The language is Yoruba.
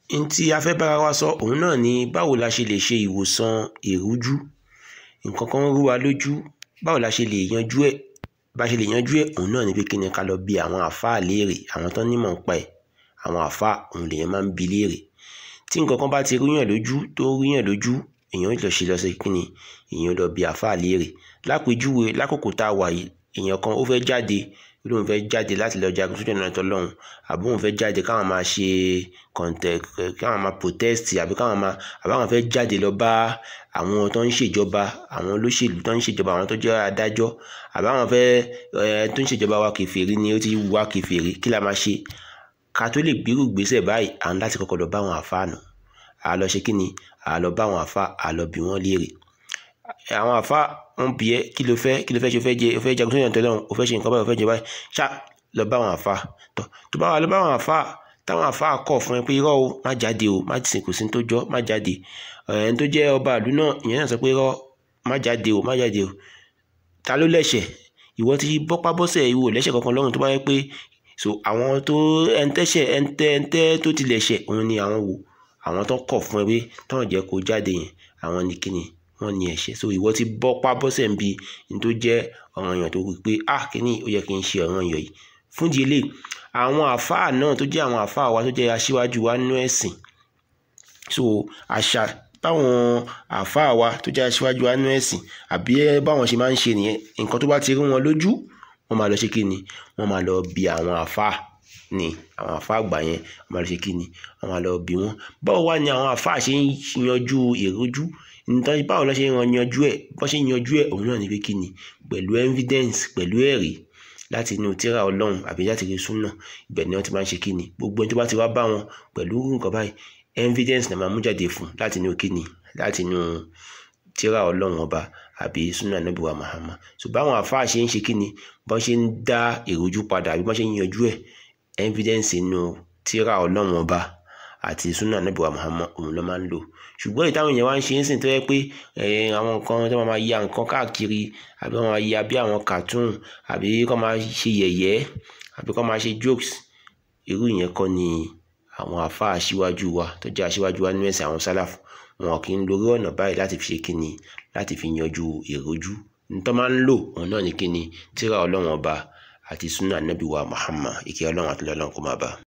n tí a fẹ́ bára wa sọ òun náà ni báwo la ṣe lè ṣe ìwòsàn ìrújú nǹkan kan rú wa lójú báwo la ṣe lè yanjú ẹ̀ bá ṣe lè yanjú ẹ̀ òun náà ni pé kí ni ká lọ bi àwọn àáfàá léèrè àwọn tó nímọ̀ ń pa ẹ̀ àwọn àáfàá òun lèèyàn máa ń bi léèrè tí nǹkan kan bá ti rúyàn lójú tó rúyàn lójú èèyàn lọ ṣe lọ sí kí ni èèyàn lọ bi àáfàá léèrè lápèjúwe lákòókò tá a wà yìí èèyàn kan ó fẹ́ jáde lóun fẹ́ jáde láti lọ jagun sójú ọ̀nà tọ́lọ́hún àbí òun fẹ́ jáde káwọn máa ṣe kọ̀ǹtẹ̀ káwọn máa protest àbí káwọn máa àbí àwọn fẹ́ jáde lọ bá àwọn tó ń ṣèjọba àwọn olóṣèlú tó ń ṣèjọba àwọn tó jẹ́ adájọ́ àbí àwọn fẹ́ ẹ tó ń ṣèjọba wa kèfèrí ni ó ti wá kèfèrí kí la máa ṣe ká tó lè gbérù gbèsè báyìí à ń láti kọ́kọ́ lọ bá àwọn àfáà nù à lọ ṣe kí ni à lọ bá àwọn àfáà à lọ bi wọ́n léèrè àwọn àfáà wọn bí ẹ kí ló fẹ́ kí ló fẹ́ ṣe o fẹ́ jẹ o fẹ́ jagun sóyún tẹ́lẹ̀ o fẹ́ ṣe nǹkan báyìí o fẹ́ jẹ báyìí ṣá lọ bá àwọn àfáà tọ tó bá wà lọ bá àwọn àfáà táwọn àfáà kọ̀ fún ẹ pé irọ́ o má jáde o má ti sìnkú sí tó jọ má jáde ẹni tó jẹ́ ọba ìlú náà ìyẹn náà sọ pé irọ́ má jáde o má jáde o ta ló lẹ́ṣẹ̀ ìwọ ti bọ́pá bọ́sẹ̀ ìwọ lẹ́ṣẹ̀ kankan lọ́rùn tó bá yẹ pé so àwọn tó ẹntẹ́ṣẹ̀ ẹntẹ́ ẹntẹ́ tó ti lẹ̀ṣẹ̀ òun ni àwọn wò àwọn tó kọ̀ fún ẹ pé táwọn jẹ́ kó jáde yẹn àwọn ni kíni wọ́n ní ẹ̀ṣẹ̀ so ìwọ ti bọ́ pa bọ́sẹ̀ ń bi ní tó jẹ́ ọ̀ràn èèyàn tó wí pé ah kíní ó yẹ kí n ṣe ọ̀ràn èèyàn yìí fún di eléyìí àwọn àfáà náà tó jẹ́ àwọn àfáà wa tó jẹ́ aṣíwájú wa nínú ẹ̀sìn so àṣà báwọn àfáà wa tó jẹ́ aṣíwájú wa nínú ẹ̀sìn àbí báwọn ṣe máa ń ṣe nìyẹn nǹkan tó bá ti rí wọn lójú wọ́n máa lọ ṣe kí ni wọ́n máa lọ bi àwọn àfáà ni àwọn àfáà àgbà yẹn wọ́n máa lọ ṣe kí ni wọ́n máa lọ bi wọ́n báwo wá ni àwọn àfáà ṣe ń yanjú ìrújú nítorí báwo ló ṣe ń yanjú ẹ̀ bó ṣe ń yanjú ẹ̀ òun náà ni pé kí ni pẹ̀lú evidence pẹ̀lú ẹ̀rí láti inú tírà ọlọ́run àbí láti rí súnà ibẹ̀ ni wọ́n ti máa ń ṣe kí ni gbogbo ẹni tó bá ti wá bá wọn pẹ̀lú nǹkan báyìí evidence náà máa mú jáde fún láti inú kí ni láti inú tírà ọlọ́run ọba àbí súnà nàbí wa Muhammad so báwọn àfáà ṣe ń ṣe kí ni bó ṣe ń dá ìrújú padà àbí bó ṣe ń yanjú ẹ̀ evidence inú tírà ọlọ́run ọba àti súnà nàbí wa Muhammad òun ló máa ń lò ṣùgbọ́n ìtàwọn èèyàn wá ń ṣe ń sìn tó yẹ pé àwọn nǹkan tó máa ya nǹkan káàkiri àbí wọ́n máa ya bí àwọn cartoon àbí kọ́ máa ṣe yẹ̀yẹ́ àbí kọ́ máa ṣe jokes irú ìyẹn kọ́ ni àwọn àfáà aṣíwájú wa tó jẹ́ aṣíwájú wa nínú ẹ̀sìn àwọn sálàfù wọn kì í lórí ọ̀nà báyìí láti fi ṣe kíni láti fi yanjú ìrújú nítorí máa ń lò òun náà ní kíni tírà ọlọ́run ọba àti súnà nábì wa Muhammad ìkẹ́ ọlọ́run àti ọlọ́run kó máa bá a.